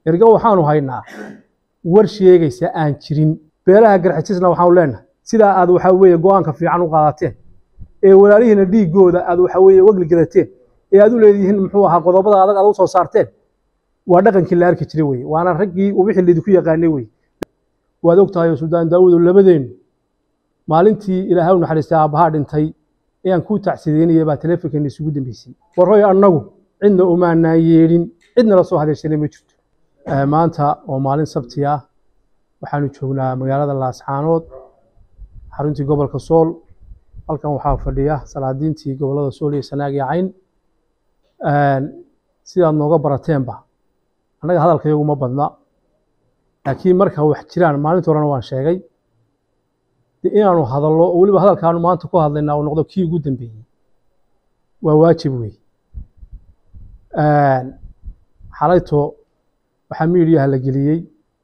erga waxaanu haynaa war sheegaysa aan jirin beelaha garxajisna waxaanu leenahay sidaa aad waxaa weeye go-aanka fiican u qaadateen ee walaalihiina dhiigooda aad waxaa weeye wegli gadateen ee aad u leedihiin muxuu ahaa qodobada adag aad u soo saarteen waa dhaqankii la arki jiray weye waana raggii wixii laydinku yaqaanay weye waad ogtahay oo suldaan daawuud oo labadeennu maalintii ilaahay u naxariistay aabbahaa dhintay ayaan kuu tacsideynaya baa taleefonkeena isugu dambeysay warhoy annagu cidna umaanaan yeedhin cidna la soo hadaysanay ma jirto maanta oo maalin sabti ah waxaanu joognaa magaalada laascaanood xaruntii gobolka sool halkan waxaa fadhiya salaadiintii gobolada sool iyo sanaag iyo cayn sidaad nooga barateenba annaga hadalkayagu ma badna laakiin marka wax jiraan maalinta horena waan sheegay de inaanu hadallo oo weliba hadalkaanu maanta ku hadlaynaa uu noqdo kii ugu dambeeyey waa waajib wey xalayto waxaa miidiyaha la geliyey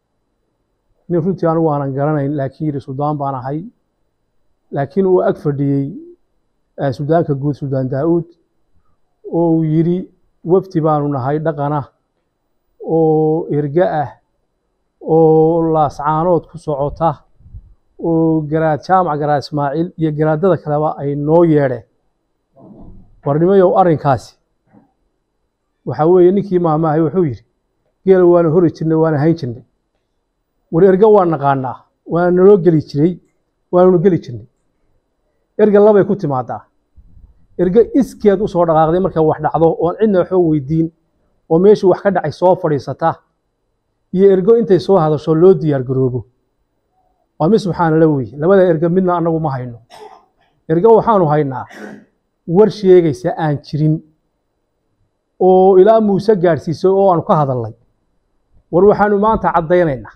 nin runtii anigu aanan garanayn laakiin yidhi suldaan baan ahay laakiin uu ag fadhiyey suldaanka guud suldaan daa'uud oo uu yidhi wafdi baanu nahay dhaqana oo erga ah oo laascaanood ku socota oo garaad jaamac garaad ismaaciil iyo garaadada kaleba ay noo yeedheen warnimayow arrinkaasi waxaa weeye ninkii maamaahay wuxuu yidhi geela waana hori jirnay waana hayn jirnay war erga waa naqaanaa waana naloo geli jiray waananu geli jirnay erga labay ku timaadaa erga iskeed u soo dhaqaaqday markay wax dhacdo oon cidna waxba weydiin oo meeshii wax ka dhacay soo fadhiisata iyo ergo intay soo hadasho loo diyaar garoobo waa mid subxaana la weye labada erga midna annagu ma hayno erga waxaanu haynaa war sheegaysa aan jirin oo ilaa muuse gaadhsiisay oo aanu ka hadalnay war waxaanu maanta caddaynaynaa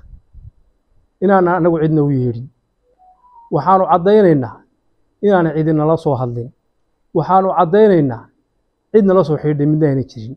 inaana annagu cidna u yeedhin waxaanu caddaynaynaa inaana cidinala soo hadlin waxaanu caddaynaynaa cidnala soo xidhay midna ayna jirin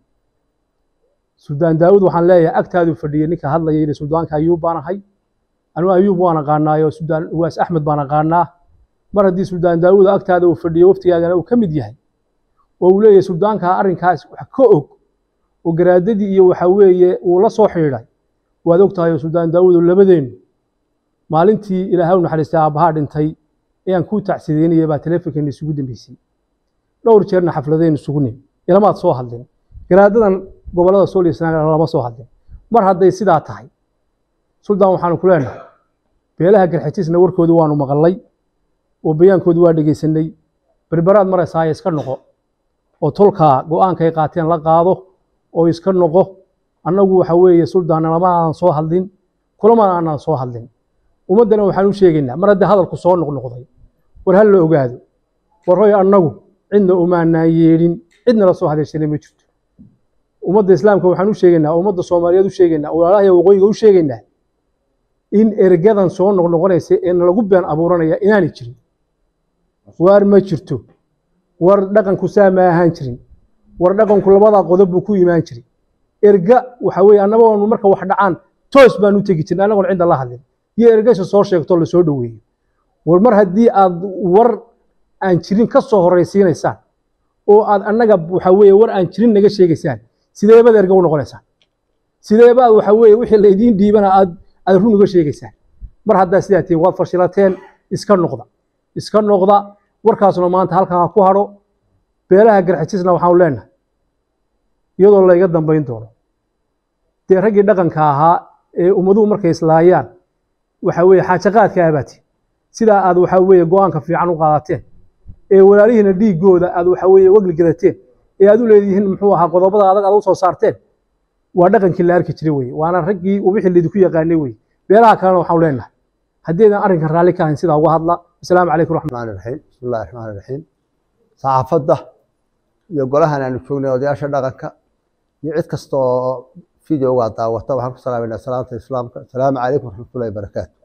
suldaan daawud waxaan leeyahay agtaaduu fadhiyey ninka hadlaya yidhi suldaanka ayuub baan ahay anigu ayuub waan aqaanaayo suldaan uwaas axmed baan aqaanaa mar haddii suldaan daawuud agtaada uu fadhiyo waftigaagana uu ka mid yahay oo uu leeyahay suldaanka arrinkaas wax ka og oo garaadadii iyo waxa weeye uu la soo xidhiidhay waad ogtahay oo suldaan daawuud oo labadeennu maalintii ilaahay u naxariistay aabbahaa dhintay ayaan kuu tacsideynaya baa taleefonkeena isugu dambeysay dhowr jeerna xafladaynu isugu nim ilamaad soo hadlin garaadadan gobolada sool iyo sanaag lama soo hadlin mar hadday sidaa tahay suldaan waxaanu ku leenahay beelaha garxajisna warkoodi waanu maqalnay oo bayaankoodi waa dhegaysanay berberaad maraysaaya iska noqo oo tolkaa go-aankay qaateen la qaado oo iska noqo annagu waxa weeye suldaanna lama aanan soo hadlin kulamana aanan soo hadlin ummaddana waxaan u sheegaynaa mar haddii hadalku soo noqnoqday war hal la ogaado war hoy annagu cidna umaanaan yeedhin cidna la soo hadaysanay ma jirto ummadda islaamka waxaan u sheegaynaa ummadda soomaaliyeed u sheegaynaa walaalaha waqooyiga u sheegaynaa in ergadan soo noqnoqonaysa ee nalagu been abuuranaya inaanay jirin waar ma jirto war dhaqanku saa ma ahaan jirin war dhaqanku labadaa qodob buu ku imaan jiray erga waxa weeye annagoonu marka wax dhacaan toos baan u tegi jirnay annagoon cidda la hadlin iyo ergasha soo sheegto lasoo dhoweeyo war mar haddii aad war aan jirin ka soo horraysiinaysaan oo aad annaga waxa weeye war aan jirin naga sheegaysaan sideebaad erga u noqonaysaan sideebaad waxa weeye wixii laydiin dhiibana aad aad run uga sheegaysaan mar haddaa sidaa tihiin waad fashilateen iska noqda iska noqda warkaasuna maanta halkaa ku hadho beelaha garxajisna waxaanu leenahay iyadoo layga dambayn doono dee raggii dhaqanka ahaa ee ummaduhu markay islaayaan waxa weeye xaajaqaadka abaati sidaa aad waxa weeye go-aanka fiican u qaadateen ee walaalihiina dhiigooda aad waxa weeye wegli gadateen ee aad u leedihiin muxuu ahaa qodobada adag aad u soo saarteen waa dhaqankii la arki jiray weye waana raggii wixii laydinku yaqaanay weye beelaha kalena waxaanu leenahay haddaydan arrinkan raalli ka ahayn sidaa uga hadla asalaamu calaykum raxmaan raxiim bismi illahi raxmaan raxiim saxaafadda iyo golahan aanu joognay odayaasha dhaqanka iyo cid kasta oo videogaa daawata waxaan ku salaamayna salaamta islaamka asalaamu calaykum waraxmatullahi barakaatu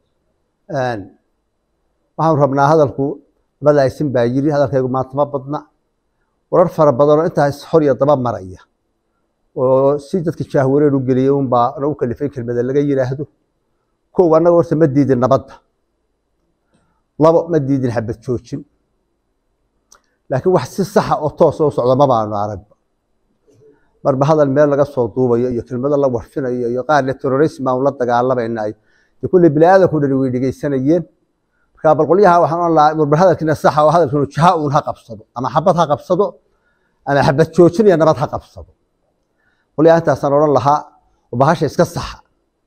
waxaanu rabnaa hadalku labada aysin baa yiri hadalkaygu maanta ma badna warar fara badanoo intaas hor iyo daba maraya oo si dadka jaahwareer u geliyey unbaa nagu kalifay kelmada laga yidhaahdo kow annaga horta ma diidin nabadda labo ma diidin xabad joojin laakiin wax si saxa oo toosa u socda ma baanu aragba marba hadal meel laga soo duubayo iyo kelmado la warfinayo iyo qaar le terrorism aan la dagaalamaynaay dee kulley bini aadanku dhani way dhegeysanayeen marka bal qolyaha waxaan oran lahaa marba hadalkiina saxa oo hadalkiinu jaha uun ha qabsado ama xabad ha qabsado ama xabad joojin iyo nabad ha qabsado qolyaha intaasaan odhan lahaa oo bahasha iska saxa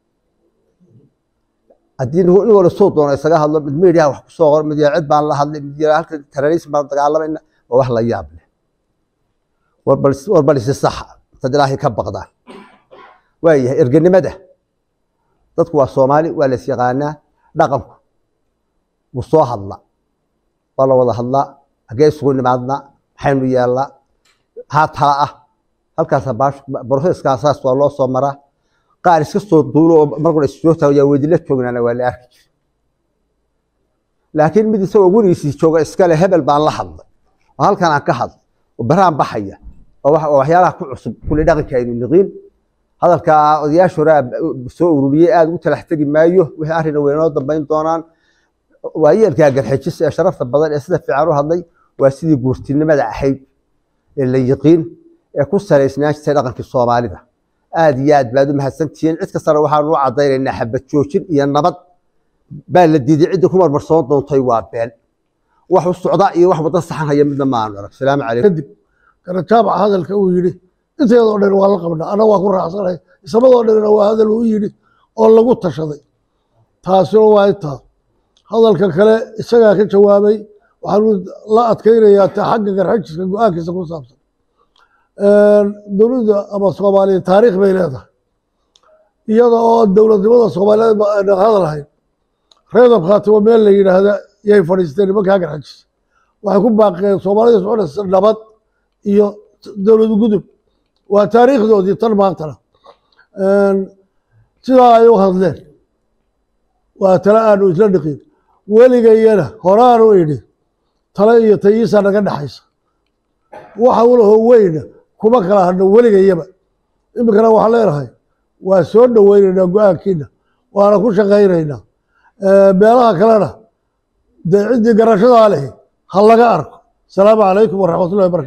haddii nin nin wala soo doono isaga hadlo mid meediyaha wax kusoo qor mid yaa cid baan la hadlay mid yaa halka terrorism baan dagaalamayna waa wax la yaab leh war bal war bal isi saxa dad ilaahay ka baqdaan waayahay erganimada dadku waa soomaali waa la is yaqaanaa dhaqanku wuu soo hadla waa la wada hadlaa hagee isugu nimaadnaa maxaynu yeelnaa maxaa tala ah halkaasa baash broseskasaas waa loo soo maraa qaar iska soo duulo oo markuna issoo tago yaa weydila joognaana waa la arki jira laakiin mid isagoo gurigiisii jooga iskale hebel baan la hadlay oo halkan aan ka hadlay oo baraan baxaya oo wax- oo waxyaalaha ku cusub kulli dhaqanka aynu niqiin hadalka odayaasha hore soo ururiyey aada ugu talax tegi maayo wixii arrina way inoo dambayn doonaan waayeelkaa garxijis ee sharafta badan ee sida fiican u hadlay waa sidii guurtinimada ahayd ee la yiqiin ee ku salaysnaan jirtay dhaqankii soomaalida aad iyo aad baad u mahadsantihiin cid kastana waxaanu u caddaynaynaa xabad joojin iyo nabad baa la diiday cidda ku marmarsoon doontay waa been wax u socda iyo wax wadda saxan haya midna ma aanu arag salaamu calaykum kadib garajaabaca hadalka uu yidhi inteedoo dhan waa la qabnaa anna waa ku raacsanahay isamadoo dhanna waa hadal uu yidhi oo lagu tashaday taasina waa intaa hadalka kale isagaa ka jawaabay waxaanu la adkaynayaa ta xagga garxajiska go-aankiisa ku saabsan dowladda ama soomaaliya taariikh bay leedahay iyada oo dowladnimada soomaaliyeed ba aan hadal ahayn reedab khaatimo meel la yidhaahda yay fadhiisteen nimankaa garxajis waxay ku baaqeen soomaalida soconaysa nabad iyo dowlad gudub waa taariikhdoodii tan maantana sidaa ay u hadleen waa tale aanu isla dhiqin weligayana horaanu idhi tale iyo tayiisa naga dhexaysa waxa ulaho weyna kuma kala hadno weligayaba iminkana waxaan leenahay waa soo dhoweynaynaa go-aankiina waana ku shaqaynaynaa meelaha kalena dee ciddii garashadaa lehi ha laga arko asalaamu calaykum waraxmatullahi barakatu